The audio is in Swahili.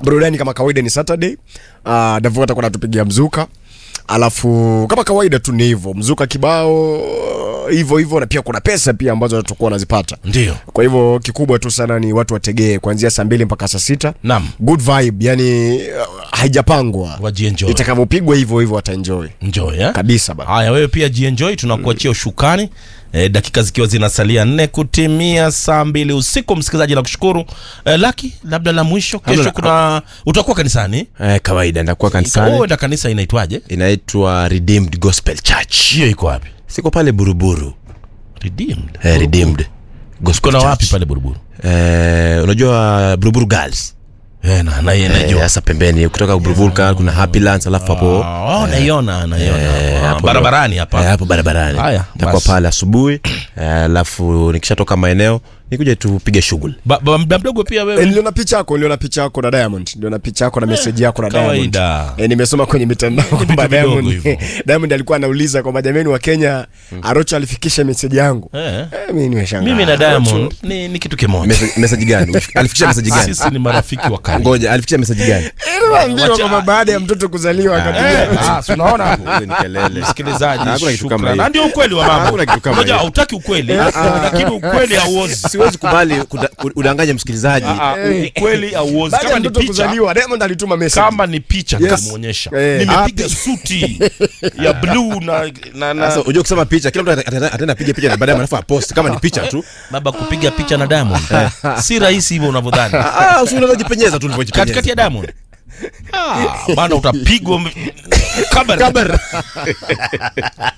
burudani kama kawaida ni Saturday. Uh, Davu atakuwa anatupigia mzuka, alafu kama kawaida tu ni hivyo, mzuka kibao hivyo hivyo, na pia kuna pesa pia ambazo tutakuwa wanazipata. Ndio. Kwa hivyo kikubwa tu sana ni watu wategee kuanzia saa mbili mpaka saa sita. Naam. Good vibe, yani uh, haijapangwa, Wajienjoy. itakavyopigwa hivyo hivyo wataenjoy Enjoy, eh? kabisa bana. Haya, wewe pia jienjoy, tunakuachia ushukani e, dakika zikiwa zinasalia nne kutimia saa mbili usiku. Msikilizaji, nakushukuru e, Laki, labda la mwisho, kesho Hamna- kuna utakuwa kanisani. Eh, kawaida ndakuwa Oh, kanisani enda kanisa inaitwaje? inaitwa Redeemed Gospel Church. Hiyo iko wapi? Siko pale Buruburu. Redeemed. Eh, Redeemed Gospel Kuna Church. wapi pale Buruburu? Eh, unajua Buruburu Girls. Eh, na na Eh, najua. Sasa pembeni kutoka Buruburu Girls kuna Happy Lands alafu hapo Ah, oh, naiona naiona. eh, Ah, hapo barabarani Eh, hapa. hapo barabarani. Haya, Nitakuwa basi. pale asubuhi eh, alafu nikishatoka maeneo nikuje tupige shughuli. Ba- ba- Mda mdogo pia E, wewe. niliona picha yako, niliona picha yako na Diamond, niliona picha yako na message yako na Diamond. kawaida. E, nimesoma kwenye mitandao kwamba vidogo Diamond, hivyo. Diamond alikuwa anauliza kwamba jameni wa Kenya, Arocho alifikisha message yangu. Eh. Eh, mimi nimeshangaa. Mimi na Arocho- Diamond ni, ni kitu kimoja. Message message gani? Alifikisha message gani? Sisi ni marafiki wa karibu. Ngoja, alifikisha message gani? Eh, naambiwa Wacha- kwamba baada ya mtoto kuzaliwa akapiga Eh, ah, si unaona hapo? Hizo ni kelele. msikilizaji Hakuna kitu kama shukrani. hiyo. Na ndio ukweli wa mambo Hakuna kitu kama Unajua, hiyo. hautaki ukweli lakini ukweli hauozi Siwezi kubali kuda- udanganye msikilizaji. Ah, ah, ukweli hauozi baada ya kama ni mtoto picha kuzaliwa Diamond alituma message. kama ni picha Yes. nitamuonyesha Eh. nimepiga suti ya blue na, na, na Sasa unajua kusema picha, kila mtu ata- ata- ataenda piga picha na baadaye alafu apost kama ni picha tu. baba kupiga picha na Diamond si rahisi hivyo unavyodhani Ah, usi unaweza jipenyeza tu ulivyojipenyeza. katikati ya Diamond ah, bana utapigwa m- kabari